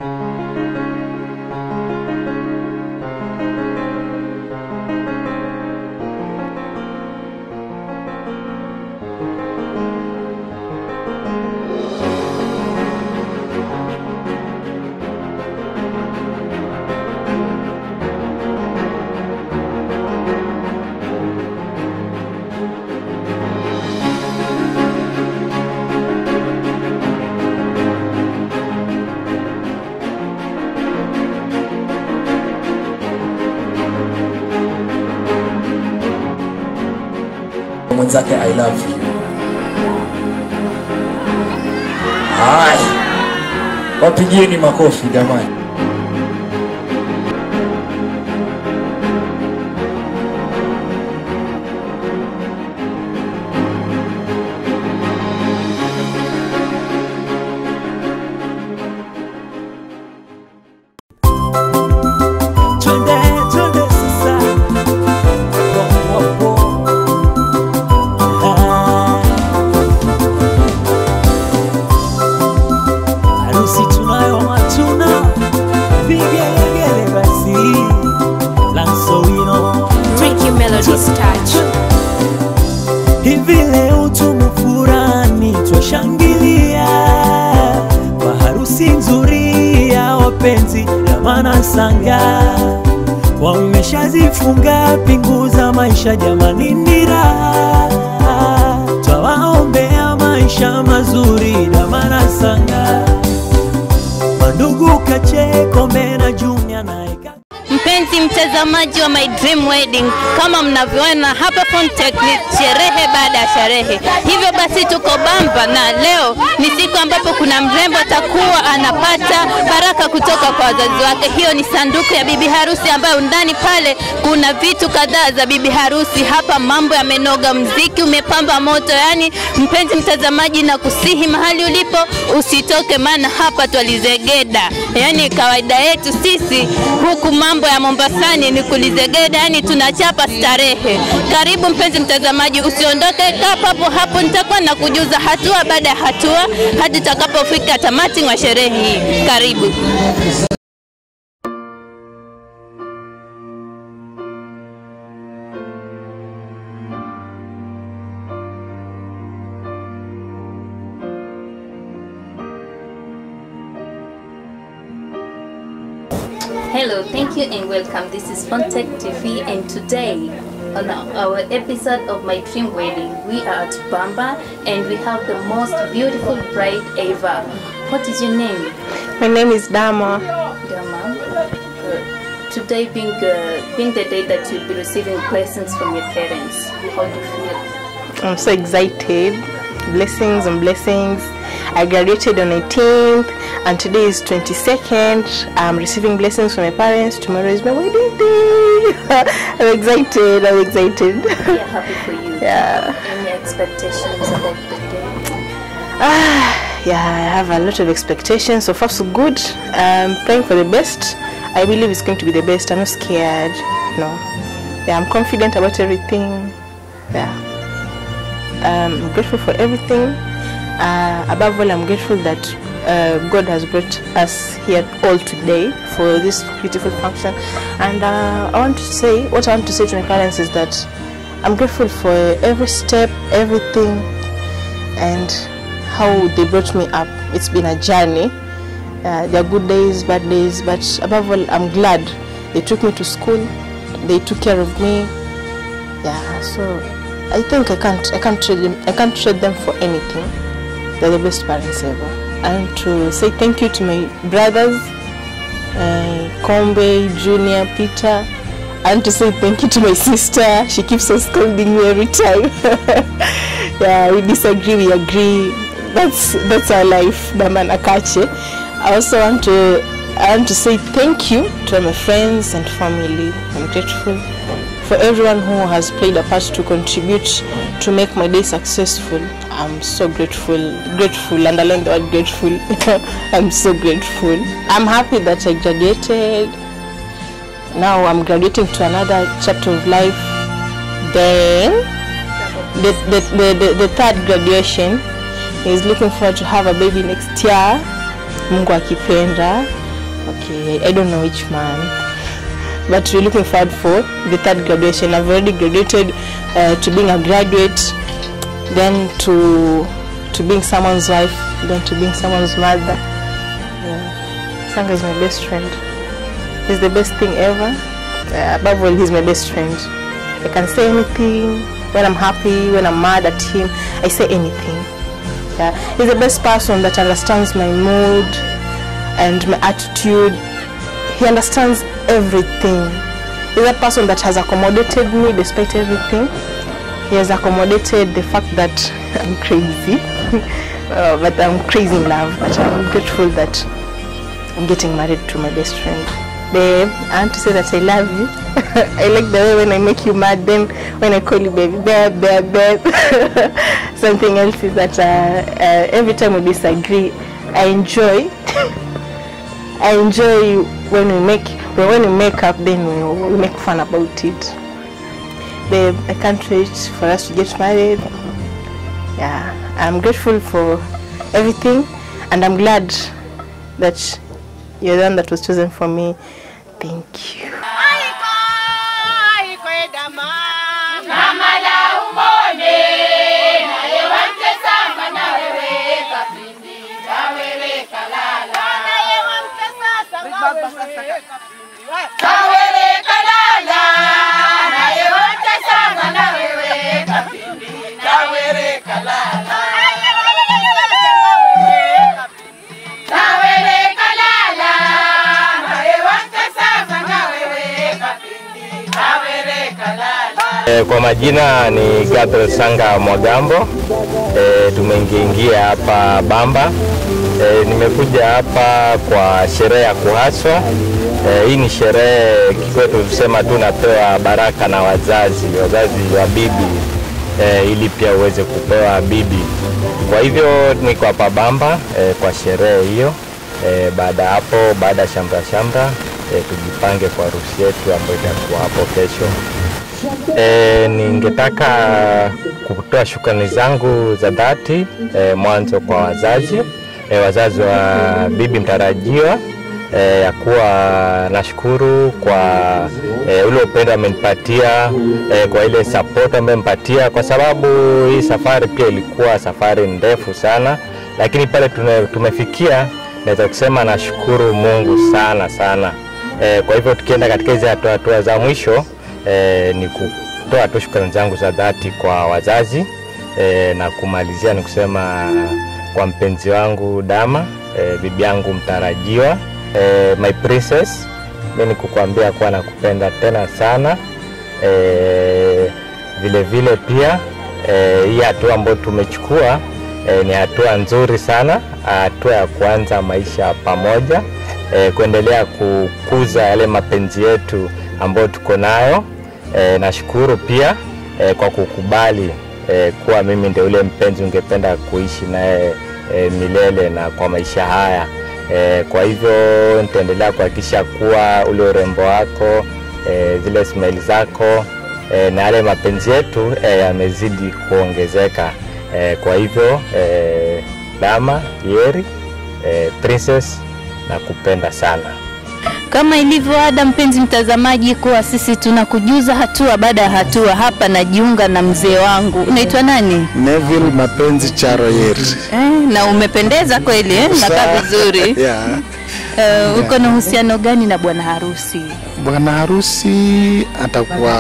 mwenzake I love you. Haya, wapigieni makofi jamani. Twende, twende sasa. Wo, wo, wo. Ah. Harusi tunayo matuna vigelegele basi lansowino Ricky Melody's touch. hivi leo tumefurani twashangilia kwa harusi nzuri ya wapenzi Ramana Sanga wameshazifunga pingu za maisha jamani, ni raha twawaombea maisha mazuri Ramana Sanga mandugu Kacheko Mena Junior naye Mpenzi mtazamaji wa My Dream Wedding, kama mnavyoona hapa Fontech ni sherehe baada ya sherehe. Hivyo basi tuko Bamba na leo ni siku ambapo kuna mrembo atakuwa anapata baraka kutoka kwa wazazi wake. Hiyo ni sanduku ya bibi harusi ambayo ndani pale kuna vitu kadhaa za bibi harusi. Hapa mambo yamenoga, mziki umepamba moto. Yani mpenzi mtazamaji, na kusihi mahali ulipo usitoke, maana hapa twalizegeda. Yani kawaida yetu sisi huku mambo ya Mombasani ni kulizegeda, yani tunachapa starehe. Karibu mpenzi mtazamaji, usiondoke, kaa papo hapo, nitakuwa na kujuza hatua baada ya hatua hadi tutakapofika tamati mwa sherehe hii. Karibu. Hello, thank you and welcome. This is Fontech TV and today on our episode of My Dream Wedding, we are at Bamba and we have the most beautiful bride ever. What is your name? My name is Dama. Dama. Uh, today being uh, being the day that you'll be receiving blessings from your parents, how do you feel? I'm so excited. Blessings and blessings. I graduated on 18th and today is 22nd. I'm receiving blessings from my parents. Tomorrow is my wedding day. I'm excited. I'm excited. We are happy for you. Yeah. Any expectations about the day? Ah, yeah, I have a lot of expectations. So far, so good. I'm praying for the best. I believe it's going to be the best. I'm not scared. No. Yeah, I'm confident about everything. Yeah. Um, I'm grateful for everything. Uh, above all, I'm grateful that uh, God has brought us here all today for this beautiful function. And uh, I want to say, what I want to say to my parents is that I'm grateful for every step, everything, and how they brought me up. It's been a journey. Uh, there are good days, bad days, but above all, I'm glad they took me to school. They took care of me. Yeah, so I think I can't, I can't trade them, I can't trade them for anything. They're the best parents ever. And to say thank you to my brothers, uh, Kombe, Junior, Peter, and to say thank you to my sister. She keeps on scolding me every time. yeah, we disagree, we agree. That's that's our life, Daman Akache. I also want to I want to say thank you to my friends and family. I'm grateful for everyone who has played a part to contribute to make my day successful. I'm so grateful, grateful, underline the word grateful. I'm so grateful. I'm happy that I graduated. Now I'm graduating to another chapter of life. Then the, the, the, the, the third graduation is looking forward to have a baby next year. Mungu akipenda. Okay, I don't know which month, but we're looking forward for the third graduation. I've already graduated uh, to being a graduate, then to to being someone's wife, then to being someone's mother. Yeah. Sanga is my best friend. He's the best thing ever. Uh, above all, he's my best friend. I can say anything when I'm happy, when I'm mad at him. I say anything. Yeah. He's the best person that understands my mood and my attitude. He understands everything. He's a person that has accommodated me despite everything. He has accommodated the fact that I'm crazy, uh, but I'm crazy in love. But I'm grateful that I'm getting married to my best friend. Babe, I want to say that I love you. I like the way when I make you mad, then when I call you baby, babe, babe, babe. Something else is that uh, uh, every time we disagree, I enjoy. I enjoy when we make when we make up, then we, we make fun about it. Babe, I can't wait for us to get married. Yeah, I'm grateful for everything, and I'm glad that you're the one that was chosen for me. Thank you. E, kwa majina ni Gabriel Sanga Mwagambo. E, tumeingiingia hapa Bamba. E, nimekuja hapa kwa sherehe ya kuhaswa. E, hii ni sherehe kikwetu tusema tu napewa baraka na wazazi, wazazi wa bibi e, ili pia uweze kupewa bibi. Kwa hivyo niko hapa Bamba e, kwa sherehe hiyo. E, baada ya hapo, baada ya shamra shamra e, tujipange kwa harusi yetu ambayo itakuwa hapo kesho. E, ningetaka kutoa shukrani zangu za dhati e, mwanzo kwa wazazi e, wazazi wa bibi mtarajiwa e, ya kuwa nashukuru kwa e, ule upendo amenipatia e, kwa ile support ambayo amempatia, kwa sababu hii safari pia ilikuwa safari ndefu sana, lakini pale tume, tumefikia naweza kusema nashukuru Mungu sana sana. E, kwa hivyo tukienda katika hizi hatua hatua za mwisho e, ni kutoa tu shukrani zangu za dhati kwa wazazi e, na kumalizia ni kusema kwa mpenzi wangu Dama e, bibi yangu mtarajiwa e, my princess, mi ni kukuambia kuwa nakupenda tena sana e, vile vile pia e, hii hatua ambayo tumechukua e, ni hatua nzuri sana, hatua ya kuanza maisha pamoja e, kuendelea kukuza yale mapenzi yetu ambayo tuko nayo. E, nashukuru pia e, kwa kukubali e, kuwa mimi ndio ule mpenzi ungependa kuishi naye e, milele na kwa maisha haya e, kwa hivyo nitaendelea kuhakikisha kuwa ule urembo wako e, zile smile zako e, na yale mapenzi yetu e, yamezidi kuongezeka e, kwa hivyo e, Dama Yeri e, Princess nakupenda sana. Kama ilivyo ada, mpenzi mtazamaji, kuwa sisi tunakujuza hatua baada ya hatua. Hapa najiunga na mzee wangu, unaitwa nani? Neville Mapenzi Charo Yeri. Eh, na umependeza kweli eh? Nakaa Sa- vizuri yeah. Eh, uko na uhusiano gani na bwana harusi? Bwana harusi atakuwa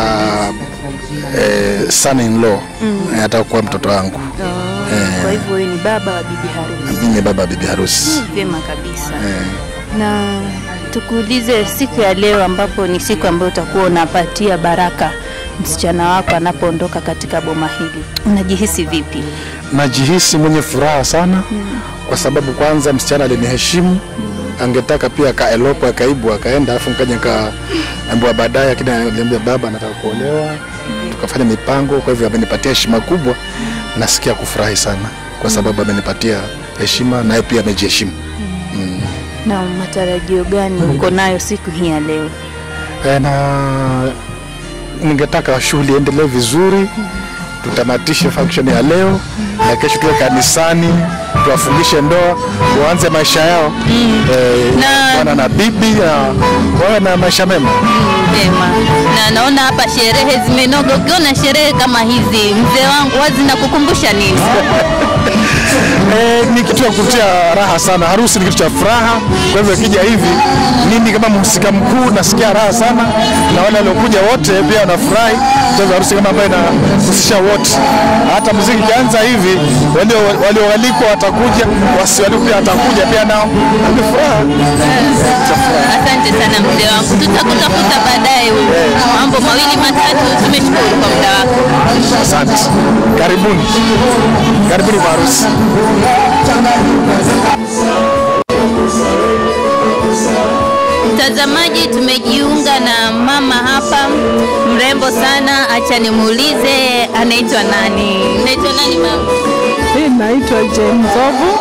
eh, son in law mm. atakuwa mtoto wangu Kwa hivyo wewe ni baba wa bibi harusi. mimi baba wa bibi harusi Vyema kabisa. eh. Na tukuulize siku ya leo, ambapo ni siku ambayo utakuwa unapatia baraka msichana wako anapoondoka katika boma hili, unajihisi vipi? najihisi mwenye furaha sana kwa sababu kwanza msichana aliniheshimu angetaka pia akaelopo akaibu akaenda alafu nkaja nikaambiwa baadaye lakini aliambia baba nataka kuolewa tukafanya mipango kwa hivyo amenipatia heshima kubwa nasikia kufurahi sana kwa sababu amenipatia heshima naye pia amejiheshimu Na matarajio gani uko nayo siku hii ya leo? Eh, na ningetaka shughuli iendelee vizuri tutamatishe function ya leo na kesho tuwe kanisani tuwafungishe ndoa waanze maisha yao eh, Na- bwana na bibi na wawe na maisha mema. Vyema. Na naona hapa sherehe zimenoga. Ukiona sherehe kama hizi, mzee wangu, wazi na kukumbusha nini? Eh, ni kitu ya kutia raha sana. Harusi ni kitu cha furaha, kwa hivyo ikija hivi, mimi kama mhusika mkuu nasikia raha sana, na wale waliokuja wote pia wanafurahi kucheza harusi kama ambayo inahusisha wote. Hata muziki ikianza hivi, walio- walioalikwa watakuja, wasioalikwa pia watakuja pia nao, ni furaha. Asante sana mzee wangu, tutakutafuta baadaye. Mambo mawili matatu. Tumeshukuru kwa muda wako. Asante, karibuni, karibuni kwa harusi. Mtazamaji, tumejiunga na mama hapa mrembo sana. Acha nimuulize anaitwa nani? Unaitwa nani mama? Mimi naitwa Jane Nzovu.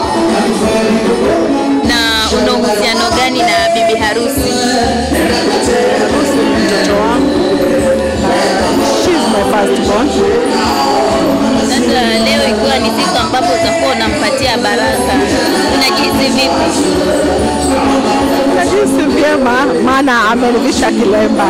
Na una uhusiano gani na bibi harusi? Mtoto wangu. She's my firstborn. Sasa leo ikiwa ni siku ambapo utakuwa unampatia baraka, unajihisi vipi? Najihisi vyema maana amenivisha kilemba.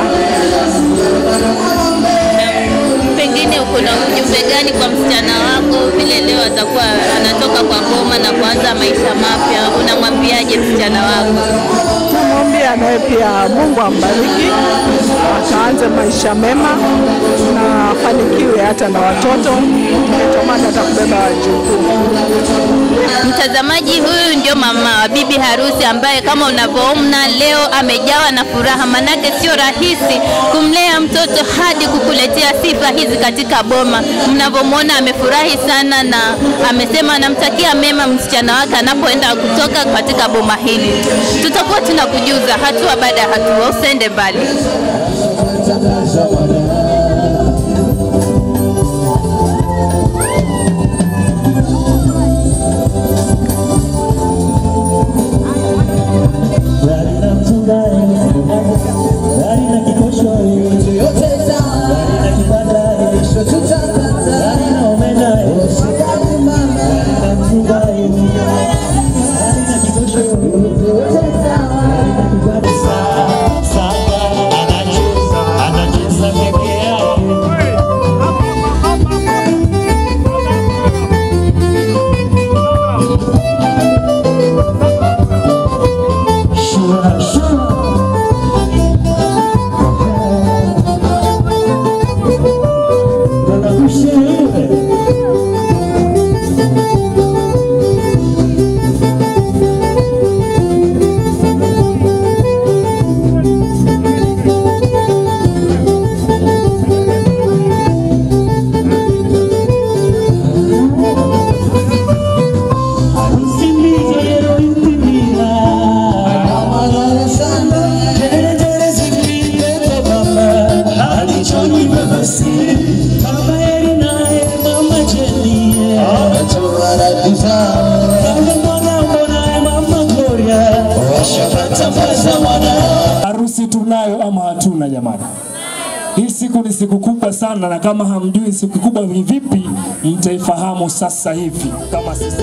Pengine uko na ujumbe gani kwa msichana wako vile leo atakuwa anatoka kwa ngoma na kuanza maisha mapya? Unamwambiaje msichana wako? Namwambia naye pia Mungu ambariki, akaanze maisha mema na afanikiwe hata na watoto, tamani hata kubeba wajukuu. Mtazamaji, huyu ndio mama wa bibi harusi ambaye kama unavyoona leo amejawa na furaha, manake sio rahisi kumlea mtoto hadi kukuletea sifa hizi katika boma. Mnavyomwona amefurahi sana na amesema anamtakia mema msichana wake anapoenda kutoka katika boma hili. Tutakuwa tunakujuza hatua baada ya hatua, usende mbali. Harusi tunayo ama hatuna jamani? Hii siku ni siku kubwa sana, na kama hamjui siku kubwa ni vipi, mtaifahamu sasa hivi kama sisi.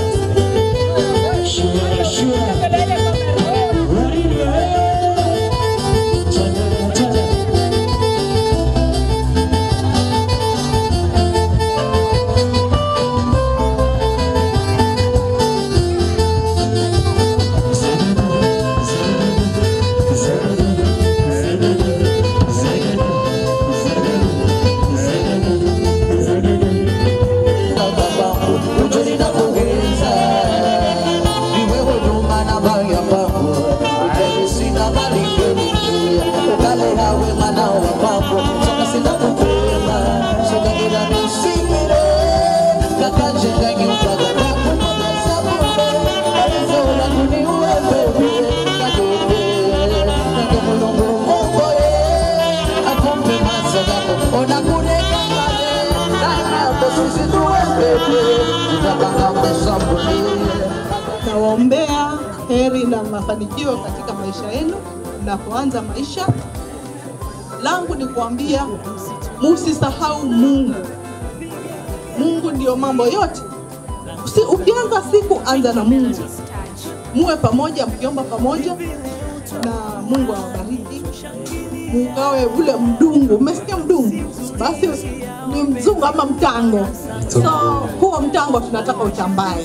Nawaombea heri na mafanikio katika maisha yenu mnapoanza maisha. Langu ni kuambia musisahau Mungu. Mungu ndio mambo yote. Usi, ukianza siku anza na Mungu, muwe pamoja, mkiomba pamoja, na Mungu awabariki. Mugawe ule mdungu, umesikia mdungu? Basi ni mzungu ama mtango. So huo mtango tunataka utambae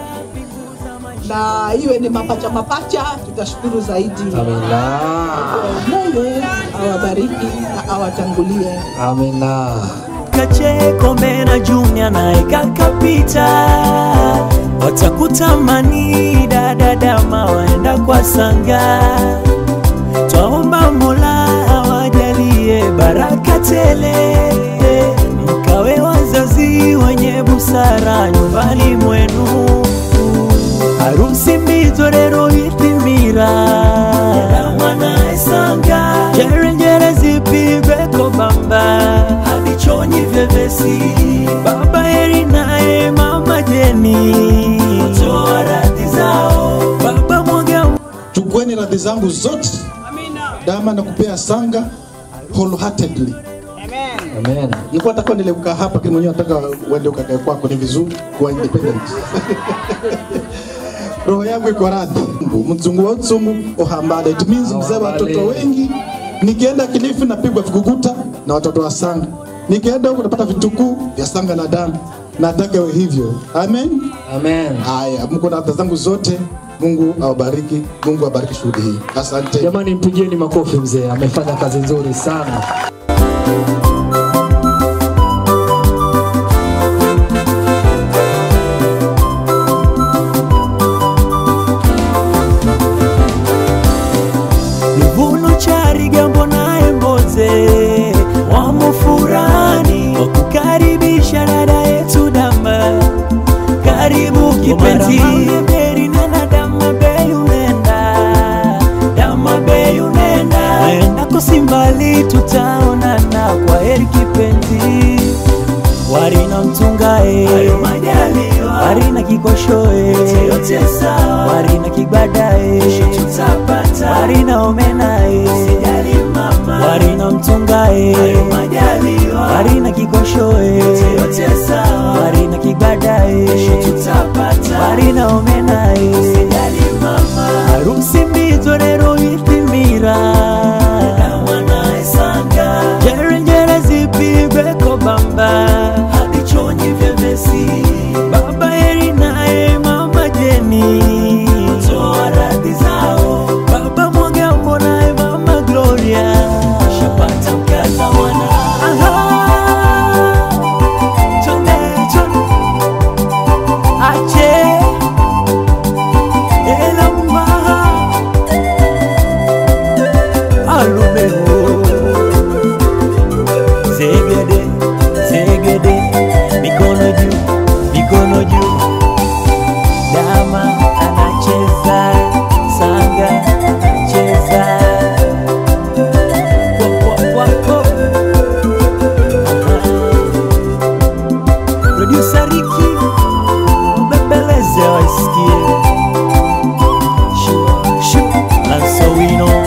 na iwe ni mapacha mapacha, tutashukuru zaidi. Amina. Mungu awabariki na awatangulie. Amina. Kacheko Mbena Junior naye kakapita, watakutamani dada dama waenda kwa sanga. Twaomba Mola awajalie baraka tele, mkawe wazazi wenye busara nyumbani mwenu. Harusi mbito rero itimira dama naye sanga, njerenjere zipigwe bamba hadi chonyi vyepesi. Baba Heri naye mama Jeni toa radhi zao, baba mwaga Chukueni radhi zangu zote. Dama na kupea sanga wholeheartedly. Amen. Nilikuwa nataka niendelee kukaa hapa, lakini mwenyewe nataka uende ukakae kwako, ni vizuri kuwa independent. Roho yangu iko radhi. Mzungu wa mzungu ohambada, it means mzee wa watoto wengi. Nikienda Kilifi napigwa vikuguta na watoto wa sanga, nikienda huko napata vitukuu vya sanga na damu. Nataka iwe hivyo. Amen. Amen. Haya, mko na radhi zangu zote. Mungu awabariki. Mungu awabariki shughuli hii. Asante. Jamani, mpigieni makofi mzee, amefanya kazi nzuri sana. Luvuno chari gambo naye mboze wamo furani wakukaribisha dada yetu dama karibu kipenzi beri nena dama bei unenda dama bei unenda naenda kosimbali tutaonana kwa heri kipenzi warina mtungae warina kikoshoe warina kibadae warina omenae warina mtungae warina kikoshoe warina kibadae warina omenae harusi mbito rero itimira njerenjere zipigwe kobamba hadi chonyi vyepesi baba heri naye mama jeni toa radhi zao baba mwagambo naye mama gloria shapata mkaza wana chonde chonde ache elamba alumeo zegede zegede mikono juu mikono juu dama anacheza sanga anacheza Kwa, kwa, kwa, kwa. Aha. Producer Ricky mbembeleze waisikie Shua, shua, and so we know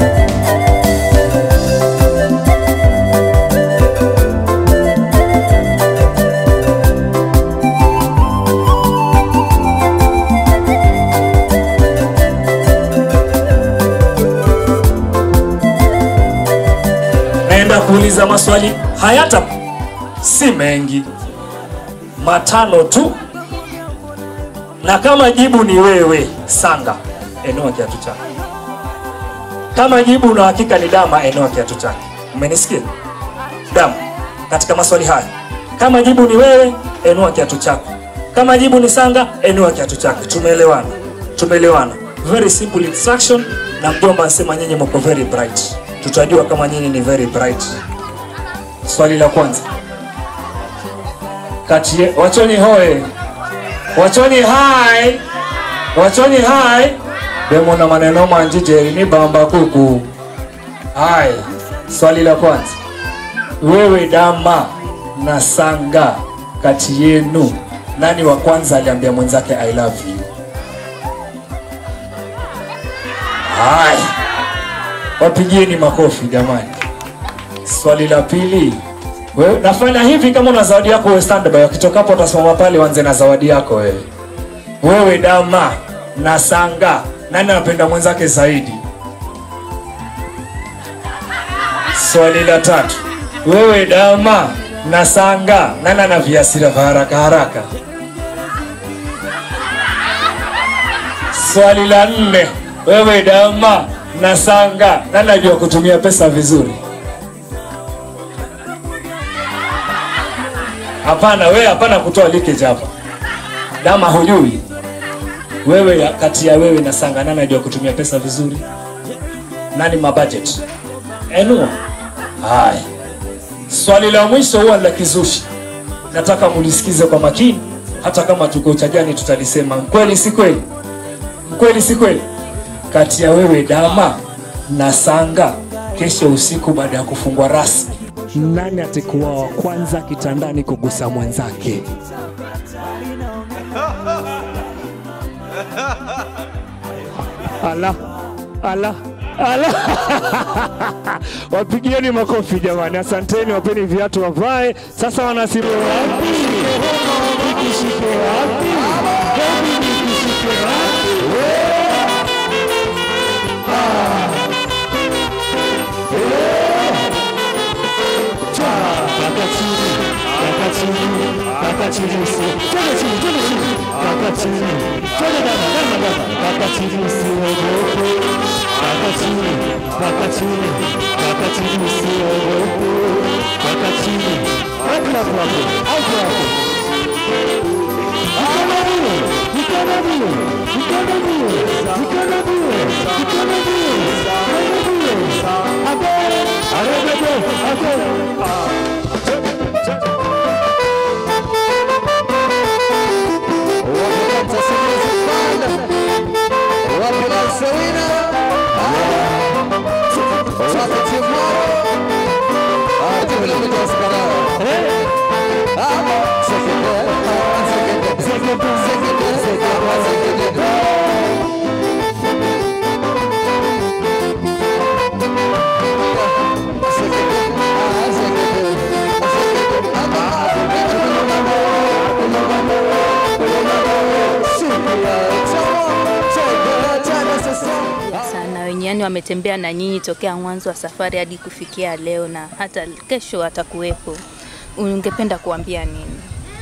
naenda kuuliza maswali hayata si mengi matano tu na kama jibu ni wewe sanga enua kiatu chako kama jibu na hakika ni dama enua kiatu chake umenisikia dama katika maswali haya kama jibu ni wewe enua kiatu chako kama jibu ni sanga enua kiatu chake tumeelewana tumeelewana very simple instruction na mjomba anasema nyinyi mko very bright tutajua kama nyinyi ni very bright swali la kwanza kati ye- wachoni hoe wachoni hai wachoni hai demo na maneno manji jeri ni bamba kuku hai swali la kwanza wewe dama na sanga kati yenu nani wa kwanza aliambia mwenzake i love you hai wapigieni makofi jamani swali la pili Wewe nafanya hivi kama una zawadi yako wewe standby, wakitoka hapo utasimama pale uanze na zawadi yako wewe. Wewe dama na sanga, nani anapenda mwenzake zaidi? Swali la tatu, wewe dama na sanga, nani ana viasira vya haraka haraka? Swali la nne, wewe dama na sanga, nani anajua kutumia pesa vizuri? Hapana, wewe hapana kutoa leakage hapa. Dama hujui. Wewe ya- kati ya wewe na Sanga nani anajua kutumia pesa vizuri? Nani ma budget? Enua. Haya. Swali la mwisho huwa la kizushi. Nataka mulisikize kwa makini hata kama tuko chajani tutalisema kweli si kweli? Kweli si kweli? Kati ya wewe Dama na Sanga kesho usiku baada ya kufungwa rasmi nani atakuwa wa kwanza kitandani kugusa mwenzake? Ala, ala, ala. Wapigieni makofi jamani, asanteni, wapeni viatu wavae. Sasa wanasimu wapi? Nikishike wapi? Hebu nikishike wapi? sana wenye yani wametembea na nyinyi tokea mwanzo wa safari hadi kufikia leo na hata kesho atakuwepo. Ungependa kuambia nini?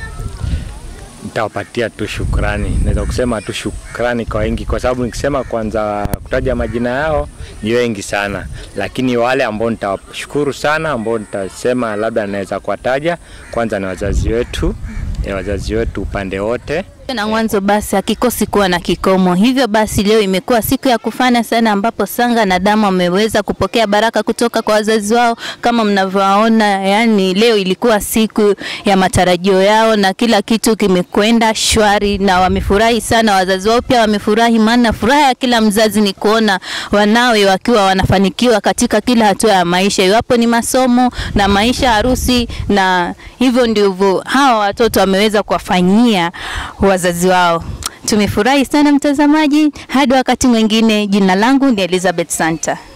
nitawapatia tu shukrani. Naweza kusema tu shukrani kwa wengi, kwa sababu nikisema kwanza kutaja majina yao ni wengi sana, lakini wale ambao nitawashukuru sana, ambao nitasema labda naweza kuwataja, kwanza ni wazazi wetu, ni wazazi wetu upande wote na mwanzo basi hakikosi kuwa na kikomo. Hivyo basi leo imekuwa siku ya kufana sana, ambapo Sanga na Dama wameweza kupokea baraka kutoka kwa wazazi wao kama mnavyowaona. Yani leo ilikuwa siku ya matarajio yao na kila kitu kimekwenda shwari na wamefurahi sana. Wazazi wao pia wamefurahi, maana furaha ya kila mzazi ni kuona wanawe wakiwa wanafanikiwa katika kila hatua ya maisha, iwapo ni masomo na maisha, harusi, na hivyo ndivyo hawa watoto wameweza kuwafanyia wazazi wao. Tumefurahi sana mtazamaji, hadi wakati mwingine. Jina langu ni Elizabeth Santa.